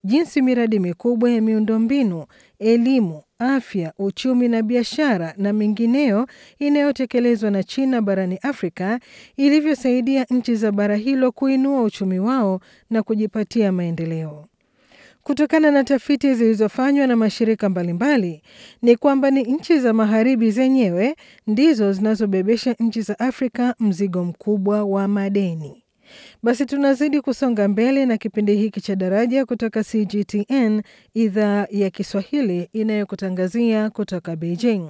jinsi miradi mikubwa ya miundombinu, elimu, afya, uchumi na biashara na mingineyo inayotekelezwa na China barani Afrika ilivyosaidia nchi za bara hilo kuinua uchumi wao na kujipatia maendeleo. Kutokana na tafiti zilizofanywa na mashirika mbalimbali ni kwamba ni nchi za magharibi zenyewe ndizo zinazobebesha nchi za Afrika mzigo mkubwa wa madeni. Basi tunazidi kusonga mbele na kipindi hiki cha Daraja kutoka CGTN idhaa ya Kiswahili inayokutangazia kutoka Beijing.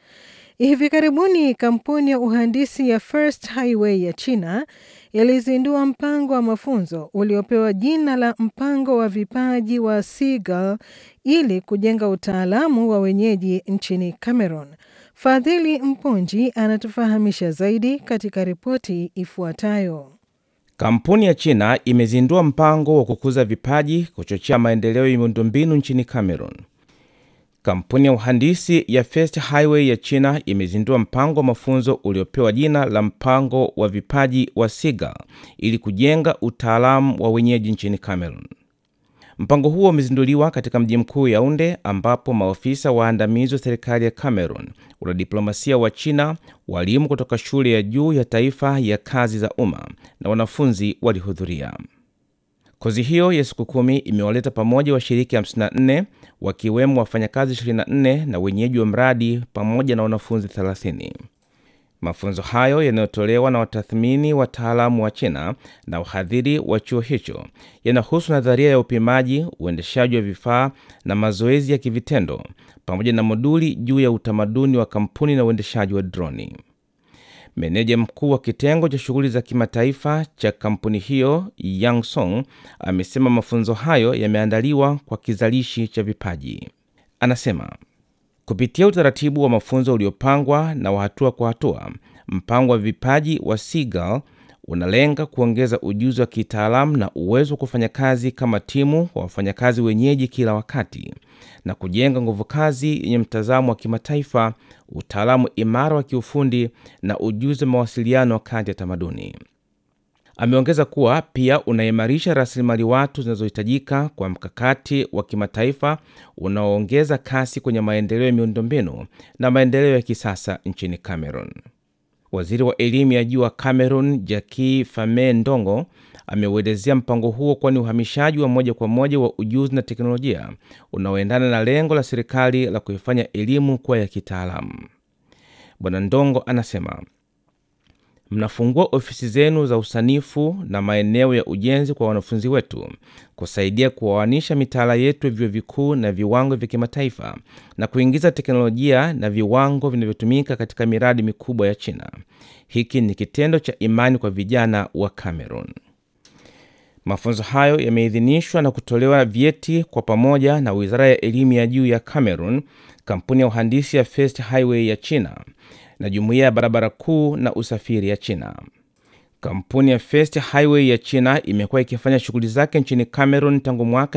Hivi karibuni kampuni ya uhandisi ya First Highway ya China ilizindua mpango wa mafunzo uliopewa jina la mpango wa vipaji wa Seagull ili kujenga utaalamu wa wenyeji nchini Cameroon. Fadhili Mponji anatufahamisha zaidi katika ripoti ifuatayo. Kampuni ya China imezindua mpango wa kukuza vipaji, kuchochea maendeleo ya miundombinu nchini Cameroon. Kampuni ya uhandisi ya First Highway ya China imezindua mpango wa mafunzo uliopewa jina la mpango wa vipaji wa Seagull ili kujenga utaalamu wa wenyeji nchini Cameroon. Mpango huo umezinduliwa katika mji mkuu Yaounde, ambapo maofisa waandamizi wa serikali ya Cameroon, wanadiplomasia wa China, walimu kutoka shule ya juu ya taifa ya kazi za umma na wanafunzi walihudhuria. Kozi hiyo ya siku kumi imewaleta pamoja washiriki 54 wakiwemo wafanyakazi 24 na wenyeji wa mradi pamoja na wanafunzi 30. Mafunzo hayo yanayotolewa na watathmini wataalamu wa China na wahadhiri wa chuo hicho yanahusu nadharia ya upimaji, uendeshaji wa vifaa na mazoezi ya kivitendo pamoja na moduli juu ya utamaduni wa kampuni na uendeshaji wa droni. Meneja mkuu wa kitengo cha shughuli za kimataifa cha kampuni hiyo Yang Song amesema mafunzo hayo yameandaliwa kwa kizalishi cha vipaji. Anasema kupitia utaratibu wa mafunzo uliopangwa na wa hatua kwa hatua, mpango wa vipaji wa Seagull unalenga kuongeza ujuzi wa kitaalamu na uwezo wa kufanya kazi kama timu wa wafanyakazi wenyeji kila wakati na kujenga nguvu kazi yenye mtazamo wa kimataifa, utaalamu imara wa kiufundi na ujuzi wa mawasiliano kati ya tamaduni. Ameongeza kuwa pia unaimarisha rasilimali watu zinazohitajika kwa mkakati wa kimataifa unaoongeza kasi kwenye maendeleo ya miundombinu na maendeleo ya kisasa nchini Cameroon. Waziri wa elimu ya juu wa Cameroon, Jackie Fame Ndongo, ameuelezea mpango huo kuwa ni uhamishaji wa moja kwa moja wa ujuzi na teknolojia unaoendana na lengo la serikali la kuifanya elimu kuwa ya kitaalamu. Bwana Ndongo anasema mnafungua ofisi zenu za usanifu na maeneo ya ujenzi kwa wanafunzi wetu kusaidia kuoanisha mitaala yetu ya vyuo vikuu na viwango vya kimataifa na kuingiza teknolojia na viwango vinavyotumika katika miradi mikubwa ya China. Hiki ni kitendo cha imani kwa vijana wa Cameroon. Mafunzo hayo yameidhinishwa na kutolewa vyeti kwa pamoja na Wizara ya Elimu ya Juu ya Cameroon, kampuni ya uhandisi ya First Highway ya China na Jumuiya ya Barabara Kuu na Usafiri ya China. Kampuni ya First Highway ya China imekuwa ikifanya shughuli zake nchini Cameroon tangu mwaka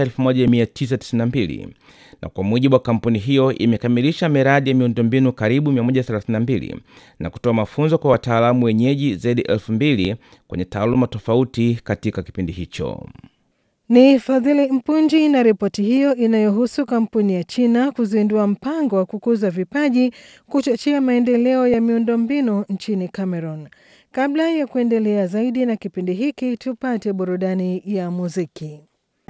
1992 na kwa mujibu wa kampuni hiyo imekamilisha miradi ya miundombinu karibu 132 na kutoa mafunzo kwa wataalamu wenyeji zaidi ya 2000 kwenye taaluma tofauti katika kipindi hicho. Ni Fadhili Mpunji na ripoti hiyo inayohusu kampuni ya China kuzindua mpango wa kukuza vipaji, kuchochea maendeleo ya miundombinu nchini Cameroon. Kabla ya kuendelea zaidi na kipindi hiki, tupate burudani ya muziki.